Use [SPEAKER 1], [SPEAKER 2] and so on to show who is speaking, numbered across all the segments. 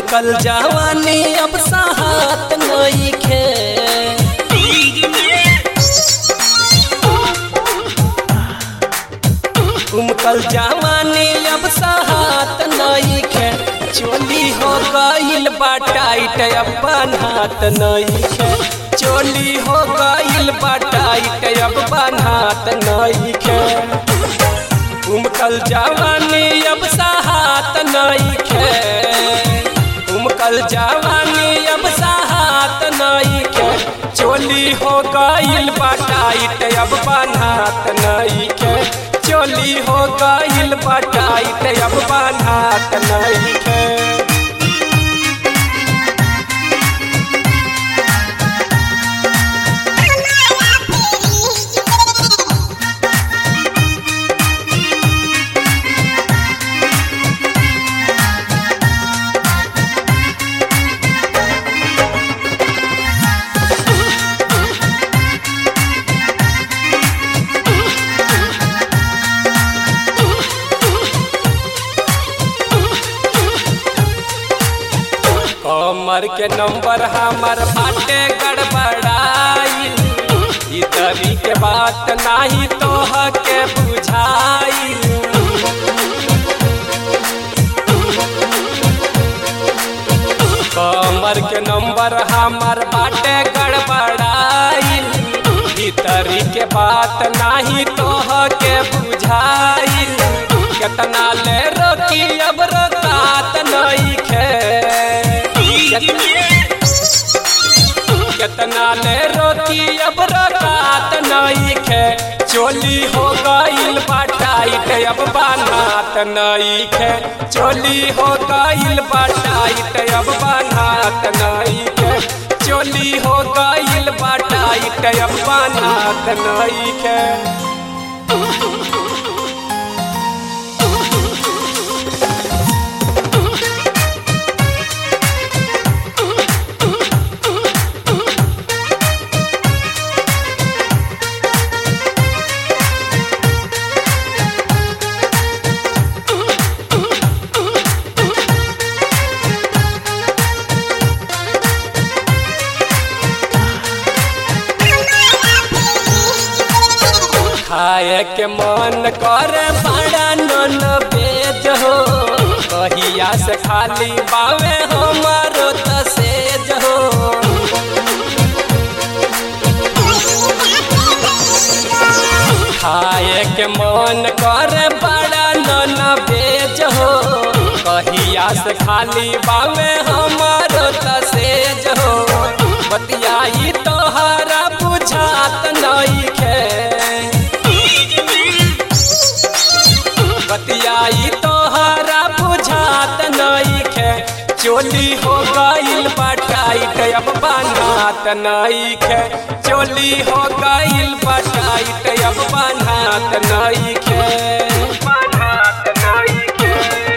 [SPEAKER 1] उमकल जवानी अब साहत नईखे उमकल जवानी अब साहत नईखे चोली हो गईल बा टाइट अब बनहात नईखे चोली हो गईल बा टाइट अब बनहात नईखे उमकल जवानी अब साहत नईखे उमकल जवानी अब साहत नईखे चोली हो गईल बा टाइट अब बनहात नईखे चोली हो गईल बा टाइट अब बनहात नईखे कमर के नंबर हमर बाटे गड़बड़ाई ई तरी के बात नाही तोह के बुझाई कमर के नंबर हमर बाटे गड़बड़ाई ई तरी के बात नाही तोह के बुझाई केतना ले रोकी अब रोकात नईखे केतना ले रोकी अब रात नईखे चोली हो गईल बाटाइट अब बनात नईखे चोली हो गईल बाटाइट अब बनात नईखे चोली हो गईल बाटाइट अब बनात नईखे खाए के मन करे बड़ा नन बेज हो कहिया से खाली बावे हमारो तसेज हो खाए के मन करे बड़ा नन बेज हो कहिया से खाली बावे हमारो तसेज हो बतियाई तोहरा बुझात नईखे बतियाई तोहरा बुझात नईखे चोली हो गईल बटाइट अब बनात नईखे चोली हो गईल बटाइट अब बनात नईखे बनात नईखे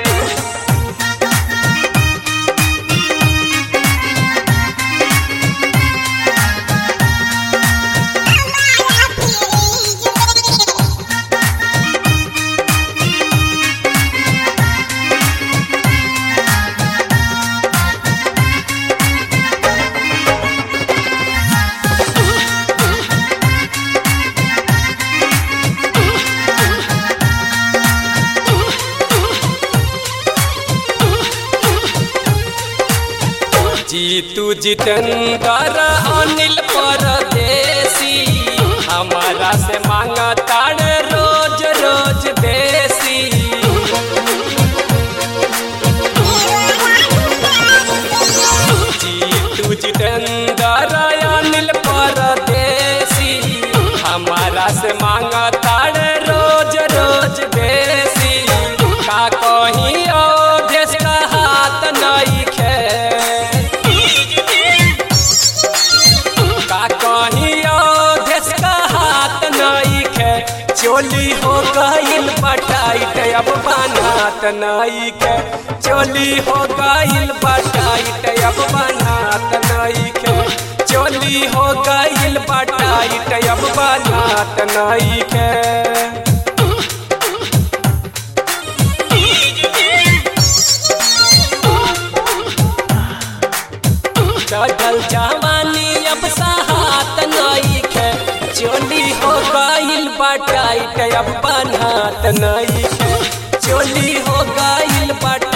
[SPEAKER 1] जीतू जितेंद्र अनिल परदेसी हमारा से मांगा ताड़ रोज रोज देसी जीतू जितेंद्र अनिल परदेसी हमारा से मांगा ताड़ रोज रोज देसी का कहीं ओ देश का हाथ नहीं खे का कहियो देश का हाथ नईखे चोली हो गईल बटाइट अब बनात नईखे चोली हो गईल बटाइट अब बनात नईखे चोली हो गईल बटाइट अब बनात नईखे टाइट अब बनात नहीं चोली हो गइल बा